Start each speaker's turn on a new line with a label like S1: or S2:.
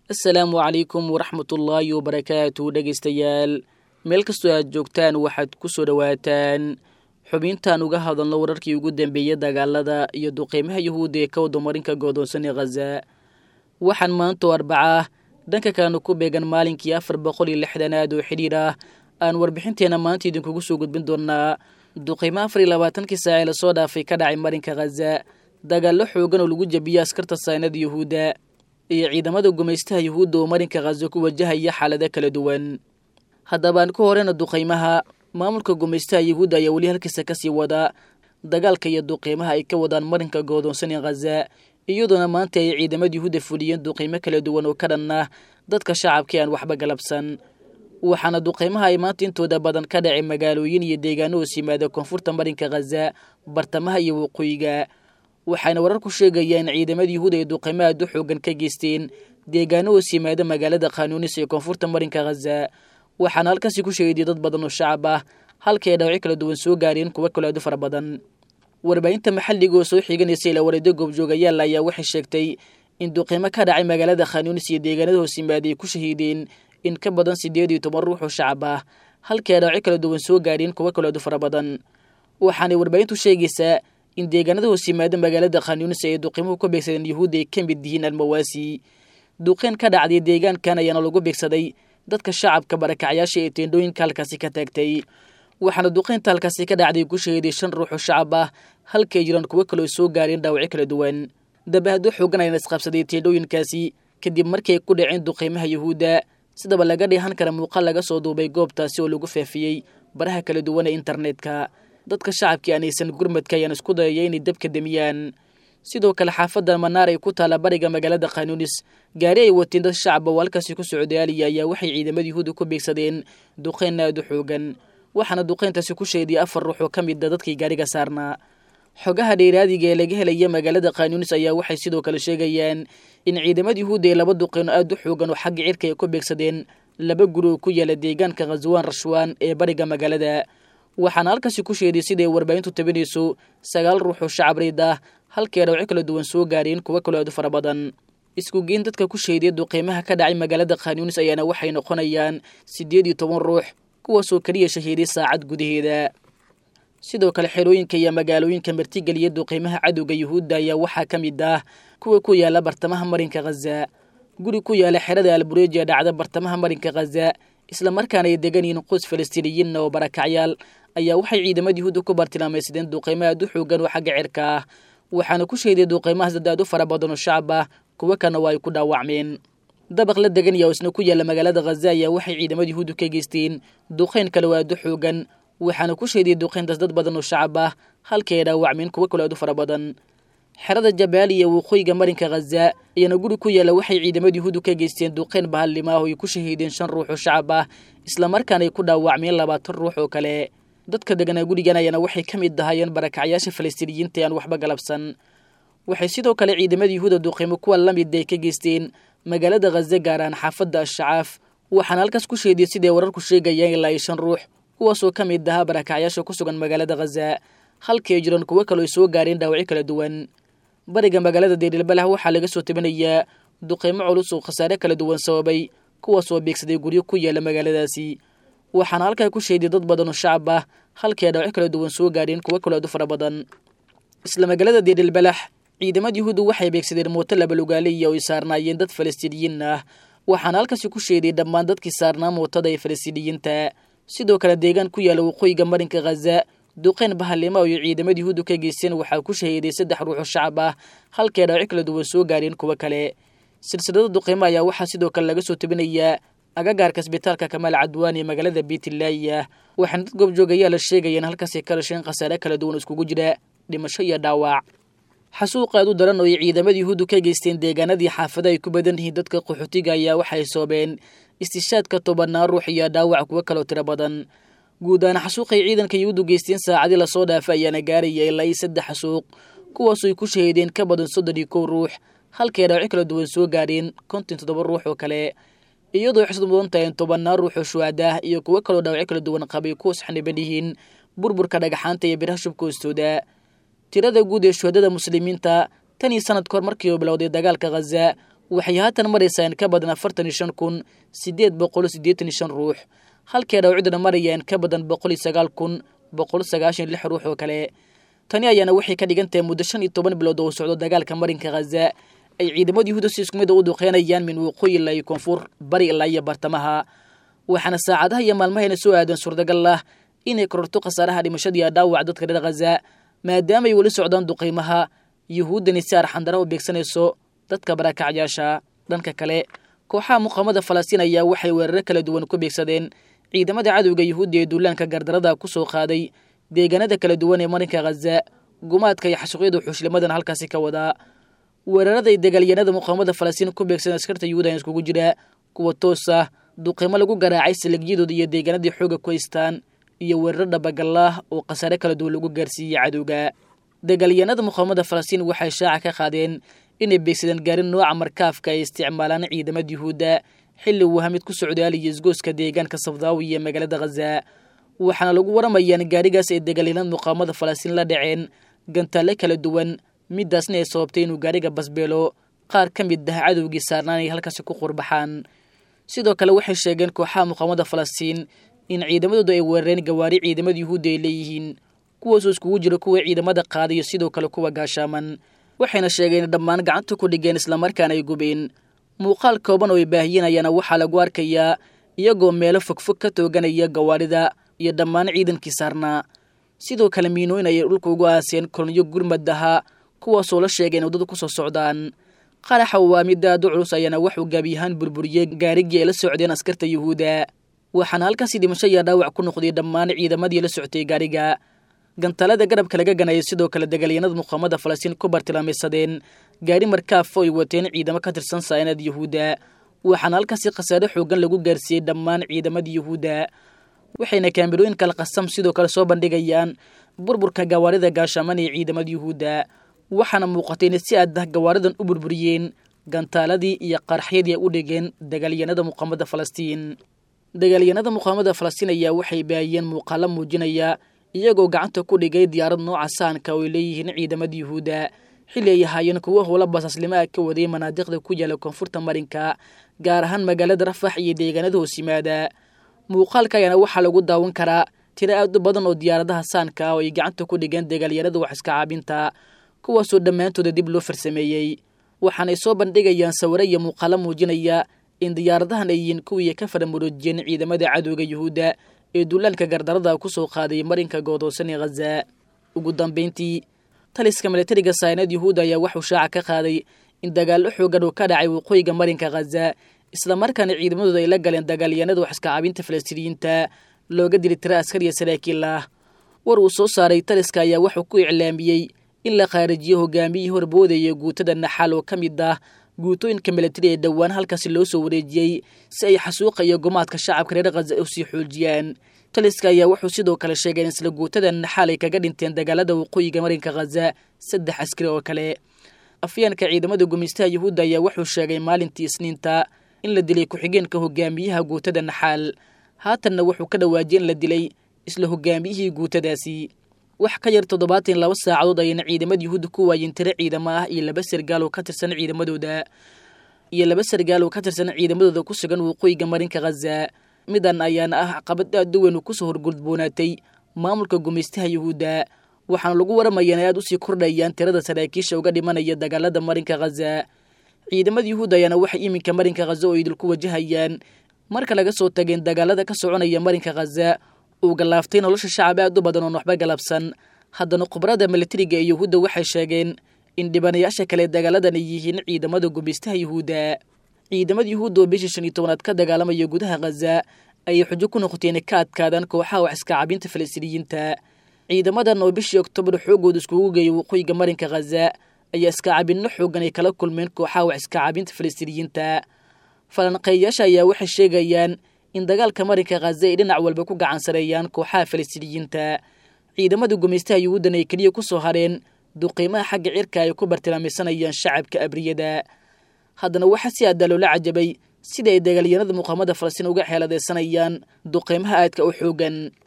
S1: assalaamu calaykum waraxmatullaahi wabarakaatu dhegaystayaal meel kastoo aad joogtaan waxaad ku soo dhowaataan xubintaan uga hadalno wararkii ugu dambeeyey dagaalada iyo duqeymaha yuhuudda ee ka wadamarinka goodoonsan ee khaza waxaan maantoo arbaca dhanka kalena ku beegan maalinkii afar boqol iyo lixdanaad oo xidhiir ah aan warbixinteena maanta idinkugu soo gudbin doonaa duqeymo afar iyo labaatankii saac ee lasoo dhaafay ka dhacay marinka khaza dagaallo xoogan oo lagu jabiyey askarta saynada yuhuudda iyo ciidamada gumaystaha yuhuudda oo marinka khaza ku wajahaya xaalado kala duwan haddabaan ku horeyna duqeymaha maamulka gumaystaha yuhuudda ayaa weli halkiisa kasii wada dagaalka iyo duqeymaha ay ka wadaan marinka goodoonsan ee khaza iyadoona maanta ay ciidamada yuhuudda fuliyeen duqeymo kala duwan oo ka dhan ah dadka shacabkii aan waxba galabsan waxaana duqeymaha ay maanta intooda badan ka dhacay magaalooyin iyo deegaano hoos yimaada koonfurta marinka khaza bartamaha iyo waqooyiga waxayna wararku sheegayaan ciidamada yuhuud ay duqeymo aad u xoogan ka geysteen deegaano hoos yimaada magaalada khanuunis ee koonfurta marinka khaza waxaana halkaasi ku sheegayay dad badan oo shacab ah halkii ay dhawacyo kala duwan soo gaareen kuwo kale aad u fara badan warbaahinta maxalliga oo soo xiganaysa ilaa wareedyo goobjoogayaal ayaa waxay sheegtay in duqeymo ka dhacay magaalada khanuunis iyo deegaanada hoos yimaada ay ku shahiideen in ka badan siddeed iyo toban ruux oo shacab ah halkii ay dhawacyo kala duwan soo gaareen kuwo kale aad u fara badan waxaanay warbaahintu sheegaysaa in deegaanada hoos yimaada magaalada khanyunis ay duqeymuhu ku beegsadeen yuhuudda ay ka mid yihiin almawaasi duqeyn ka dhacday deegaankan ayaana lagu beegsaday dadka shacabka barakacyaasha ee teendhooyinka halkaasi ka taagtay waxaana duqeynta halkaasi ka dhacday ku shahiday shan ruux oo shacab ah halkay jiraan kuwo kaleo soo gaareen dhaawacyo kala duwan dabahado xoogan ayana isqabsaday teendhooyinkaasi kadib markii ay ku dhaceen duqeymaha yuhuudda sidaba laga dheehan kara muuqaal laga soo duubay goobtaasi oo lagu faafiyey baraha kala duwan ee internetka dadka shacabkii aanaysan gurmadka ayaan isku dayaya inay dabka demiyaan sidoo kale xaafadda manaar ay ku taalla bariga magaalada khanuunis gaari ay wateen dad shacaba oo halkaasi ku socdaaliya ayaa waxay ciidamada yuhuudda ku beegsadeen duqeyn aad u xoogan waxaana duqeyntaasi ku sheeday afar ruux oo ka mida dadkii gaariga saarnaa xogaha dheeraadiga ee laga helaya magaalada khanuunis ayaa waxay sidoo kale sheegayaan in ciidamada yuhuudda ee laba duqeyn aad u xoogan oo xagga cirka ay ku beegsadeen laba guri oo ku yaala deegaanka khaswaan rashwaan ee bariga magaalada waxaana halkaasi ku sheeday siday warbaahintu tabinayso sagaal ruux oo shacab riid ah halkii ay dhawacyo kala duwan soo gaareen kuwo kaloo aad u fara badan isku geyn dadka ku sheeday duqeymaha ka dhacay magaalada khanyunis ayaana waxay noqonayaan siddeed iyo toban ruux kuwaasoo keliya shahiiday saacad gudaheeda sidoo kale xerooyinka iyo magaalooyinka martigeliya duqeymaha cadowga yuhuudda ayaa waxaa ka mid ah kuwa ku yaala bartamaha marinka khaza guri ku yaala xerada albureejiya dhacda bartamaha marinka khaza islamarkaana ay degan yihiin quds falastiiniyiinna oo barakacyaal ayaa waxay ciidamada yuhuudda ku bartilmaamaysadeen duqeymo aad u xoogan oo xagga cirka ah waxaana ku sheeday duqeymahaas dad aad u fara badan oo shacab ah kuwo kalena waa ay ku dhaawacmeen dabaq la degan yaa isna ku yaalla magaalada khaza ayaa waxay ciidamada yuhuudda ka geysteen duqeyn kale oo aad u xoogan waxaana ku sheeday duqeyntaas dad badan oo shacab ah halkii ay dhaawacmeen kuwo kaloo aad u fara badan xerada jabaaliya waqooyiga marinka khaza iyana guri ku yaalla waxay ciidamada yuhuuddu ka geysteen duqeyn bahallima ah oo ay ku shahiideen shan ruux oo shacab ah islamarkaana ay ku dhaawacmeen labaatan ruux oo kale dadka deganaa gurigan ayaana waxay ka mid ahaayeen barakacyaasha falastiiniyiinta ee aan waxba galabsan waxay sidoo kale ciidamada yuhuudda duqeymo kuwa la mid ay ka geysteen magaalada khaza gaaraan xaafadda ashacaaf waxaana halkaas ku sheediyey siday wararku sheegayaan ilaa iyo shan ruux kuwaasoo ka mid ahaa barakacyaasha ku sugan magaalada khaza halkii ay jiraan kuwo kaloo ay soo gaareen dhaawacyo kala duwan bariga magaalada deerilbalah waxaa laga soo tabinayaa duqeymo culus oo khasaare kala duwan sababay kuwaasoo beegsaday guryo ku yaala magaaladaasi waxaana halkaa ku sheeday dad badan oo shacab ah halkii ay dhawacyo kala duwan soo gaareen kuwo kaloo aad u fara badan isla magaalada deerilbalax ciidamada yuhuuddu waxay beegsadeen mooto labalugaaliya oo ay saarnaayeen dad falastiiniyiin ah waxaana halkaasi ku sheeday dhammaan dadkii saarnaa mootada ee falastiiniyiinta sidoo kale deegaan ku yaala waqooyiga marinka khaza duqeyn bahallima oo ciidamada yuhuuddu ka geysteen waxaa ku shahiiday saddex ruux oo shacab ah halkii ay dhawacyo kala duwan soo gaareen kuwo kale silsilada duqeymo ayaa waxaa sidoo kale laga soo tabinayaa agagaarka isbitaalka kamaal cadwaan ee magaalada beitlaaya waxaana dad goobjoogayaa la sheegayeen halkaasay ka dhasheen khasaare kala duwan iskugu jira dhimasho iyo dhaawac xasuuq aad u daran oo ay ciidamada yuhuuddu ka geysteen deegaanadii xaafada ay ku badan yihiin dadka qaxootiga ayaa waxay soobeen istishaadka tobanaan ruux iyo dhaawac kuwo kaloo tiro badan guud ahaan xasuuqay ciidanka yuhuuddu geysteen saacadii lasoo dhaafay ayaana gaaraya ilaa iyo saddex xasuuq kuwaasoo ay ku shahiideen ka badan soddon iyo kow ruux halkay dhaawacyo kala duwan soo gaareen konton toddoba ruux oo kale iyadoo xisad mudan tahay tobanaan ruux oo shuhadaah iyo kuwo kaloo dhaawacyo kala duwan qabay kuwas xaniban yihiin burburka dhagaxaanta iyo biraha shubka hoostooda tirada guud ee shuhadada muslimiinta tan iyo sanad kahor markii uu bilowday dagaalka khaza waxay haatan maraysaa in ka badan afartan iyo shan kun siddeed boqol siddeetan iyo shan ruux halkee dhawcidana maraya in ka badan boqol iyo sagaal kun boqol sagaashan lix ruux oo kale tani ayaana waxay ka dhigan tahay muddo shan iyo toban bilood oo socdo dagaalka marinka khaza ay ciidamada yuhuudda si isku mid u duqeynayaan min waqooyi ilaa iyo koonfur bari ilaa iyo bartamaha waxaana saacadaha iyo maalmahayna soo aadan suurtagal ah inay kororto khasaaraha dhimashadiiyo dhaawac dadka reer khaza maadaama ay weli socdaan duqaymaha yuhuuddani si arxandara u beegsanayso dadka barakacyaasha dhanka kale kooxaha muqaamada falastiin ayaa waxay weeraro kala duwan ku beegsadeen ciidamada cadowga yuhuudda ee duulaanka gardarada ku soo qaaday deegaanada kala duwan ee marinka khaza gumaadka iyo xasuuqyada xushlimadan halkaasi ka wadaa weeraraday dagaalyanada muqaamada falastiin ku beegsadeen askarta yuhuud ayaa iskugu jira kuwa toos ah duqaymo lagu garaacay saligyadooda iyo deegaanadii xooga ku haystaan iyo weeraro dhabagallah oo khasaare kala duwan lagu gaarsiiyey cadowga dagaalyanada muqaamada falastiin waxay shaaca ka qaadeen inay beegsadeen gaarin nooca markaafka ay isticmaalaan ciidamada yuhuudda xilli uu hamid ku socdaalaya isgooska deegaanka safdaawi iyo magaalada khaza waxaana lagu waramayaan gaarigaas ay dagaalyanada muqaamada falastiin la dhaceen gantaalle kala duwan midaasna ay sababtay inuu gaariga basbeelo qaar ka mid ah cadowgii saarnaan ay halkaasi ku qurbaxaan sidoo kale waxay sheegeen kooxaha muqaamada falastiin in ciidamadooda ay weerareen gawaari ciidamada yuhuudda ay leeyihiin kuwaasoo iskugu jira kuwa ciidamada qaadayo sidoo kale kuwa gaashaaman waxayna sheegeen dhammaan gacanta ku dhigeen islamarkaana ay gubeen muuqaal kooban oo ay baahiyinayaana waxaa lagu arkayaa iyagoo meelo fogfog ka tooganaya gawaarida iyo dhammaan ciidankii saarnaa sidoo kale miinooyin ayay dhulka ugu aaseen kolonyo gurmad ahaa kuwaasoo la sheegay in waddada ku soo socdaan qaraxa waa mid aad u culus ayaana waxuu gaabiyahaan burburiyey gaarigii ay la socdeen askarta yuhuudda waxaana halkaasi dhimasho iyo dhaawac ku noqday dhammaan ciidamadii la soctay gaariga gantalada garabka laga ganayay sidoo kale dagaalyanada muqaamada falastiin ku bartilmaamaysadeen gaari markaafo ay wateen ciidamo ka tirsan saanad yuhuudda waxaana halkaasi khasaare xoogan lagu gaarsiiyey dhammaan ciidamadii yuhuudda waxayna kaamirooyin kala qasam sidoo kale soo bandhigayaan burburka gawaarida gaashaaman ee ciidamada yuhuudda waxaana muuqatay inay si aad ah gawaaridan u burburiyeen gantaaladii iyo qaraxyadii ay u dhigeen dagaalyanada muqaamada falastiin dagaalyanada muqaamada falastiin ayaa waxay baahiyeen muuqaalo muujinaya iyagoo gacanta ku dhigay diyaarad nooca saanka oo ay leeyihiin ciidamada yuhuudda xilli ay ahaayeen kuwo howla basaaslimaha ka waday manaadiqda ku yaala koonfurta marinka gaar ahaan magaalada rafax iyo deegaanada hoos yimaada muuqaalka ayaana waxaa lagu daawan karaa tiro aad u badan oo diyaaradaha saanka ah oo ay gacanta ku dhigeen dagaalyanada wax iska caabinta kuwaasoo dhammaantooda dib loo farsameeyey waxaanay soo bandhigayaan sawiro iyo muuqaalo muujinaya in diyaaradahan ay yihiin kuwii ka faramuroojiyeen ciidamada cadowga yuhuudda ee duulaanka gardarada ku soo qaaday marinka goodoosan ee khaza ugu dambayntii taliska milatariga saanad yuhuudda ayaa waxuu shaaca ka qaaday in dagaallo xoogan uu ka dhacay waqooyiga marinka khaza islamarkaana ciidamadooda ay la galeen dagaalyanada wax iska caabinta falastiiniyiinta looga dili tira askariya saraakiil ah war uu soo saaray taliska ayaa wuxuu ku iclaamiyey in la qaarijiyo hogaamiyihii horboodaya guutada naxaal oo ka mid ah guutooyinka milatari ee dhowaan halkaasi loo soo wareejiyey si ay xasuuqa iyo gumaadka shacabka reer khaza u sii xoojiyaan taliska ayaa wuxuu sidoo kale sheegay in isla guutada naxaal ay kaga dhinteen dagaalada waqooyiga marinka khaza saddex askari oo kale afyeenka ciidamada gumaystaha yuhuudda ayaa wuxuu sheegay maalintii isniinta in la dilay ku-xigeenka hogaamiyaha guutada naxaal haatanna wuxuu ka dhawaajiyey in la dilay isla hogaamiyihii guutadaasi wax ka yar toddobaatan laba saacadood ayayna ciidamada yuhuudda ku waayeen tiro ciidamo ah iyo laba sargaal oo ka tirsan ciidamadooda iyo laba sargaal oo ka tirsan ciidamadooda ku sugan waqooyiga marinka khaza midan ayaana ah caqabad aad u weyn oo kusoo horgudboonaatay maamulka gumaystaha yuhuudda waxaana lagu waramayaa in aad usii kordhayaan tirada saraakiisha uga dhimanaya dagaalada marinka khaza ciidamada yuhuudda ayaana waxay iminka marinka khaza oo idil ku wajahayaan marka laga soo tageen dagaalada ka soconaya marinka khaza uu galaaftay nolosha shacab aad u badan oon waxba galabsan haddana khubarada milatariga ee yuhuudda waxay sheegeen in dhibanayaasha kale dagaaladan ay yihiin ciidamada gumaystaha yuhuudda ciidamada yuhuudda oo bishii shan iyo tobanaad ka dagaalamaya gudaha khaza ayay xujo ku noqotay inay ka adkaadaan kooxaha wax iska cabinta falastiiniyiinta ciidamadan oo bishii oktoobar xoogooda iskugu geeyay waqooyiga marinka khaza ayaa iska cabinno xoogan ay kala kulmeen kooxaha wax iska cabinta falastiiniyiinta falanqeeyayaasha ayaa waxay sheegayaan in dagaalka marinka khaza ay dhinac walba ku gacansareeyaan kooxaha falastiiniyiinta ciidamada gumaystaha yuhuuddan ay keliya ku soo hareen duqiimaha xagga cirka ay ku bartilmaamaysanayaan shacabka abriyada haddana waxaa si aaddaa loola cajabay sida ay dagaalyanada muqaamada falastiin uga xeeladaysanayaan duqiimaha aadka u xoogan